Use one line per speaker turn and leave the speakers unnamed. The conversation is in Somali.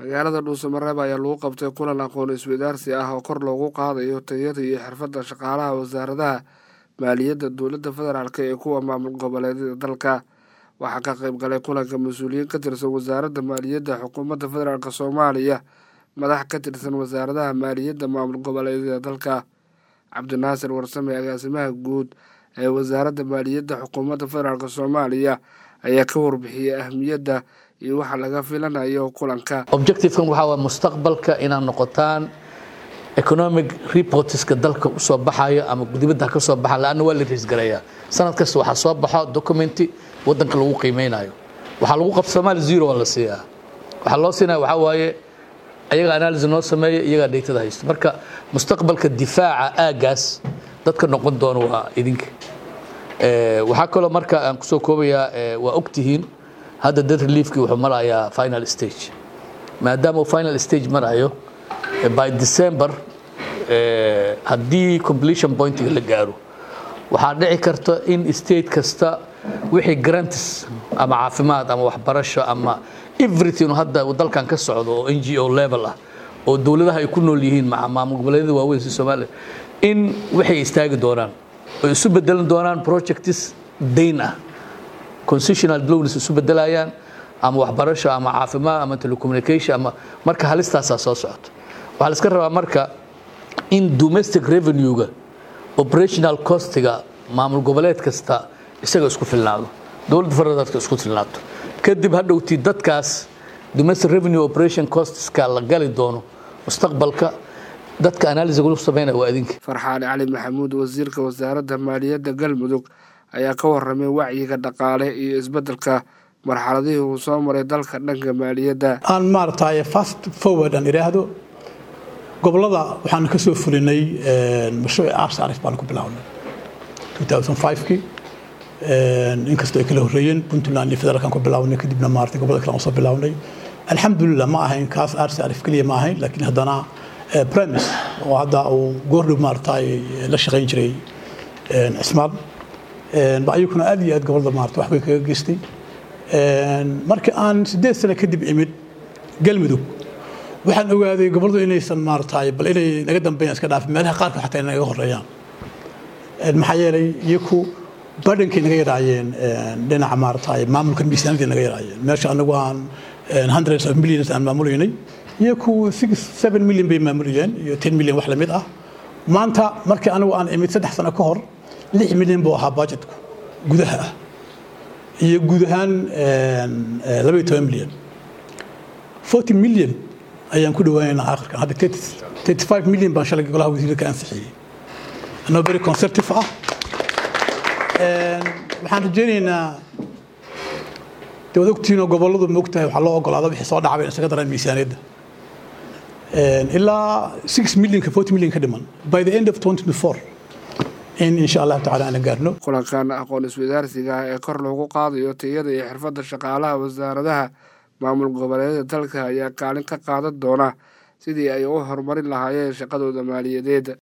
magaalada dhuusamareeb ayaa lagu qabtay kulan aqoon isweydaarsi ah oo kor loogu qaadayo tayada iyo xirfadda shaqaalaha wasaaradaha maaliyadda dowladda federaalk ee kuwa maamul goboleedyada dalka waxaa ka qayb galay kulanka mas-uuliyiin ka tirsan wasaaradda maaliyadda xukuumadda federaalk soomaaliya madax ka tirsan wasaaradaha maaliyadda maamul goboleedyada dalka cabdinaasir warsame agaasimaha guud ee wasaaradda maaliyadda xukuumadda federaalk soomaaliya ayaa ka warbixiyey ahmiyadda iyo waxa laga filanayo kulanka
objectivekan waxaa waa mustaqbalka inaad noqotaan economic reportska dalka usoo baxayo ama dibadda ka soo baxa laanna waa la riisgarayaa sanad kasta waxaa soo baxo documenti wadanka lagu qiimeynayo waxaa lagu qabta soomaali zero waa la siiyaa waxaa loo siinaya waxaa waaye ayaga analysis noo sameeya iyagaa dhaytada haysto marka mustaqbalka difaaca aagaas dadka noqon doono waa idinka waxaa kaloo marka aan kusoo koobayaa waa ogtihiin hadda dad reliefkii wuxuu marayaa final stage maadaama uu final stage marayo by december haddii completion pointiga la gaaro waxaa dhici karta in state kasta wixii grantis ama caafimaad ama waxbarasho ama everything hadda dalkan ka socdo oo n g o level ah oo dowladaha ay ku nool yihiin maamul goboleedyada waaweyn si soomaaliya in waxay istaagi doonaan oo isu bedelan doonaan projects dayn ah constitutional loans isu bedelayaan ama waxbarasho ama caafimaad ama telecommunication ama marka halistaasaa soo socoto waxaa la iska rabaa marka in domestic revenue-ga operational costiga maamul goboleed kasta isaga isku filnaado dowladda federaalka isku filnaato kadib hadhowtii dadkaas domestic revenue operation costiska la gali doono mustaqbalka dadka analysis lagu sameynaya waa idinka
farxaan cali maxamuud wasiirka wasaaradda maaliyadda galmudug ayaa ka waramay wacyiga dhaqaale iyo isbeddelka marxaladihii uu soo maray dalka dhanka maaliyadda
aan maaragtay fast forward aan idhaahdo gobolada waxaan ka soo fulinay mashruuci arsaarif baan ku bilownay 2005kii inkastoo ay kala horreeyeen puntland iyo federaalkan ku bilownay kadibna maaragtay gobolada kale aan soo bilownay alxamdulilah ma ahayn kaas arsaarif keliya ma ahayn laakiin haddana premis oo hadda uu goordhow maaragtay la shaqayn jiray cismaan ba ayaguna aad iyo aad gobolada maarata wax bay kaga geystay markii aan siddeed sano kadib imid galmudug waxaan ogaaday goboladu inaysan maaragtay bal inay naga dambeeyaan iska dhaafin meelaha qaarkood xataa inay naga horeeyaan maxaa yeelay iyaku badhankay naga yaraayeen dhinaca maaragtay maamulkan miisaanadii naga yaraayeen meesha anagu aan hundreds of millions aan maamulaynay iyaku six seven million bay maamulayeen iyo ten million wax lamid ah maanta markii anigu aan imid saddex sano ka hor lix milyan buu ahaa budgetku gudaha ah iyo guud ahaan labaiyo toban milyan forty milyan ayaan ku dhawaanaynaa akhirkan hadda thirty five milyan baan shalay golaha wasiirka ansixiyey anoo very conservative ah waxaan rajaynaynaa de waad ogtihiinoo gobolladu ma ogtahay waxaa loo ogolaada wixii soo dhacbay isaga daraan miisaaniyadda ilaa six millionka forty million ka dhiman by the end of twenty twenty four in insha allahu tacala aan gaarno
kulankan aqoon isweydaarsiga ah ee kor loogu qaadayo tayada iyo xirfadda shaqaalaha wasaaradaha maamul goboleedyada dalka ayaa kaalin ka qaadan doona sidii ay u horumarin lahaayeen shaqadooda maaliyadeed